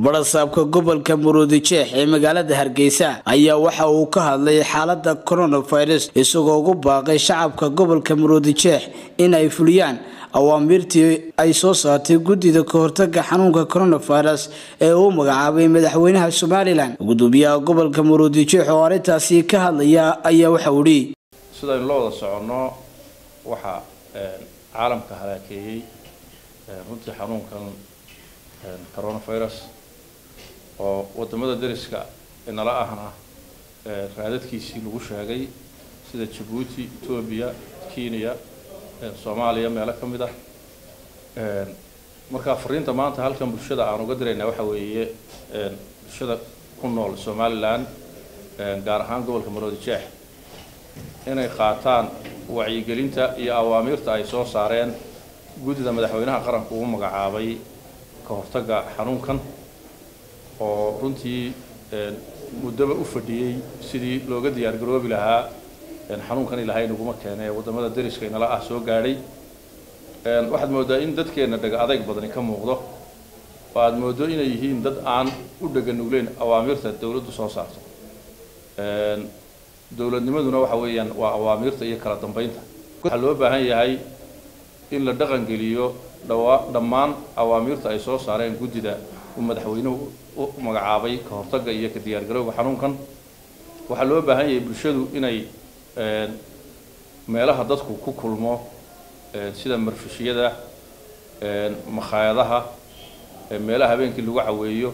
barasaabka gobolka muruudijeex ee magaalada hargeysa ayaa waxa uu ka hadlay xaalada coronavirus isagoo ugu baaqay shacabka gobolka muruudijeex in ay fuliyaan awaamiirtii ay soo saartay guddida kahortaga xanuunka coronavirus ee uu magacaabay madaxweynaha somalilan gudoomiyaha gobolka muruudijeex oo arrintaasi ka hadlaya ayaa waxa uu ihi sidaynu la wada soconno waxaa caalamka halaakeeyey runtii xanuunkan coronavirus oo wadamada dariska inala ahna raadadkiisii lagu sheegay sida jabuuti etoobiya kenya soomaaliya meelo ka mid ah marka fariinta maanta halkan bulshada aan uga diraynaa waxa weeye bulshada ku nool somalilan gaar ahaan gobolka maroodijeex inay qaataan wacyigelinta iyo awaamiirta ay soo saareen guddida madaxweynaha qaranku uu magacaabay ka hortagga xanuunkan oo runtii muddaba u fadhiyey sidii looga diyaar garoobi lahaa xanuunkan ilahay naguma keene ee waddamada dariska inala ah soo gaadhay waxaad mooddaa in dadkeenna dhega adayg badani ka muuqdo oo aada mooddo inay yihiin dad aan u dhega nugleyn awaamiirta dawladdu soo saarto dowladnimaduna waxa weeyaan waa awaamiirta iyo kala dambeynta waxaa loo baahan yahay in la dhaqan geliyo dhawa dhammaan awaamiirta ay soo saareen guddida uu madaxweynuhu u magacaabay ka hortagga iyo ka diyaargarowga xanuunkan waxaa loo baahan yahay bulshadu inay meelaha dadku ku kulmo sida marfishiyada makhaayadaha meelaha habeenkii lagu caweeyo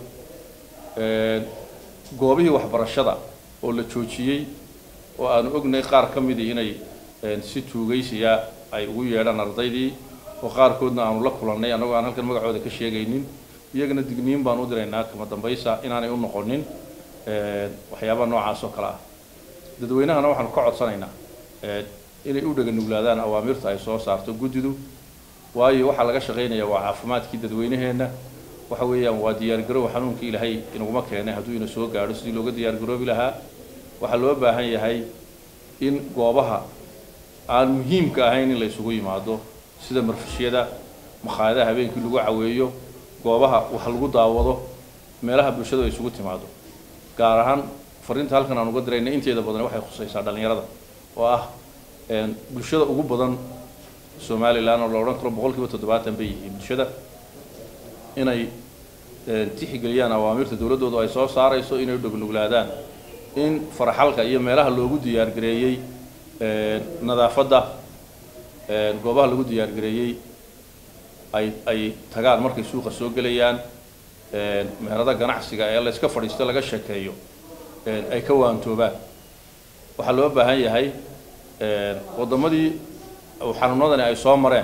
goobihii waxbarashada oo la joojiyey oo aanu ognay qaar ka midii inay si tuugaysiya ay ugu yeedhaan ardaydii oo qaarkoodna aanu la kulannay annagoo aan halkan magacooda ka sheegaynin iyagana digniin baan u diraynaa kama dambaysa inaanay u noqonin waxyaabaha noocaas oo kale ah dadweynahana waxaanu ka codsanaynaa inay u dhega nuglaadaan awaamirta ay soo saarto guddidu waayo waxaa laga shaqaynaya waa caafimaadkii dadweynaheenna waxa weeyaan waa diyaargarow xanuunkii ilaahay inaguma keenay hadduu ina soo gaadho sidii looga diyaargaroobi lahaa waxaa loo baahan yahay in goobaha aan muhiimka ahayn in la isugu yimaado sida marfishyada makhaayadaha habeenkii lagu caweeyo goobaha wax lagu daawado meelaha bulshadu ay isugu timaado gaar ahaan fariinta halkan aan uga dirayna inteeda badan waxay khusaysaa dhallinyarada oo ah bulshada ugu badan somalilan oo la odhan karo boqol kiiba toddobaatan bay yihiin bulshada inay tixgeliyaan awaamirta dowladdoodu ay soo saarayso inay u dhognuglaadaan in faraxalka iyo meelaha loogu diyaargareeyey nadaafadda goobaha lagu diyaargareeyey ay ay tagaan markay suuqa soo gelayaan meherada ganacsiga ee la yska fadhiisto laga sheekeeyo ay ka waantoobaan waxaa loo baahan yahay waddamadii xanuunadani ay soo mareen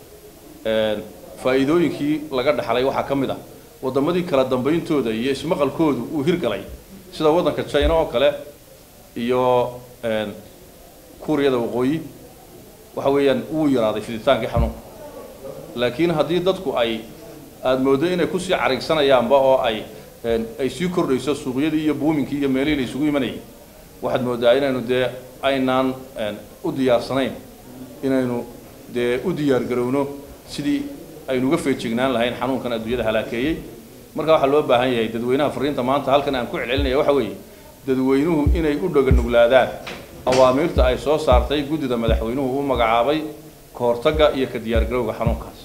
faa'iidooyinkii laga dhaxlay waxaa ka mid ah waddamadii kala dambayntooda iyo ismaqalkoodu uu hirgalay sida waddanka china oo kale iyo kuuriyada waqooyi waxa weeyaan wuu yaraaday fiditaankii xanuunka laakiin haddii dadku ay aada mooddo inay kusii carigsanayaanba oo ay ay sii kordhayso suuqyadii iyo buuminkii iyo meelihii la isugu imanayay waxaad mooddaa inaynu dee aynaan u diyaarsanayn inaynu dee u diyaargarowno sidii aynu uga feejignaan lahayn xanuunkan adduunyada halaakeeyey marka waxaa loo baahan yahay dadweynaha fariinta maanta halkan aan ku celcelinaya waxa weeye dadweynuhu inay u dhoganuglaadaan awaamiirta ay soo saartay guddida madaxweynuhu u magacaabay ka hortagga iyo ka diyaargarowga xanuunkaas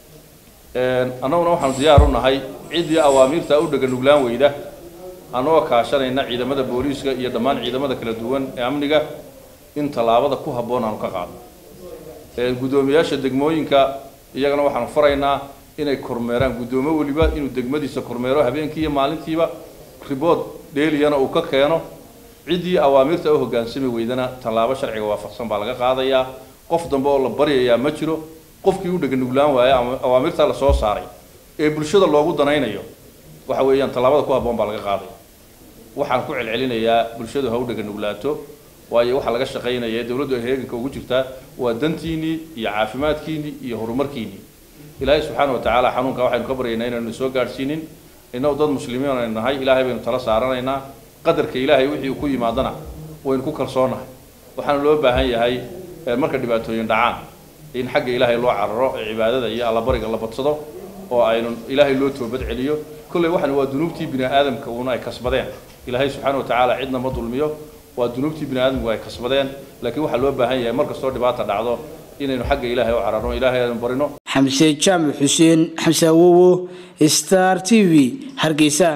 annaguna waxaanu diyaar u nahay ciddii awaamiirta u dheganuglaan weyda annagoo kaashanayna ciidamada booliiska iyo dhammaan ciidamada kala duwan ee amniga in tallaabada ku habboon aanu ka qaadno guddoomiyaasha degmooyinka iyagana waxaanu faraynaa inay kormeeraan guddoomo weliba inuu degmadiisa kormeero habeenkii iyo maalintiiba ribood dheeliyana uu ka keeno ciddii awaamiirta u hoggaansami weydana tallaabo sharciga waafaqsan baa laga qaadayaa qof dambe oo la baryayaa ma jiro qofkii u dheganuglaan waaya ama awaamirta la soo saaray ee bulshada loogu danaynayo waxa weeyaan tallaabada ku habboon baa laga qaadaya waxaan ku celcelinayaa bulshadu ha u dheganuglaato waayo waxaa laga shaqaynaya dowladdu ay heeganka ugu jirtaa waa dantiinnii iyo caafimaadkiinnii iyo horumarkiinnii ilaahay subxaana wa tacaala xanuunka waxaynu ka baryaynaa inaynu soo gaadhsiinin innagu dad muslimiin aynu nahay ilaahay baynu tala saaranaynaa qadarka ilaahay wixii uu ku yimaadana waynu ku kalsoonahay waxaana loo baahan yahay marka dhibaatooyin dhacaan in xagga ilaahay loo cararo ee cibaadada iyo allabariga la badsado oo aynu ilaahay loo toobad celiyo kolley waxan waa dunuubtii bini aadamka uuna ay kasbadeen ilaahay subxaana wa tacaala cidna ma dulmiyo waa dunuubtii bini aadamku ay kasbadeen laakiin waxaa loo baahan yahay mar kastoo dhibaata dhacdo inaynu xagga ilaahay u cararno ilaahay aynu barino xamse jaamac xuseen xamse awowo star t v hargeysa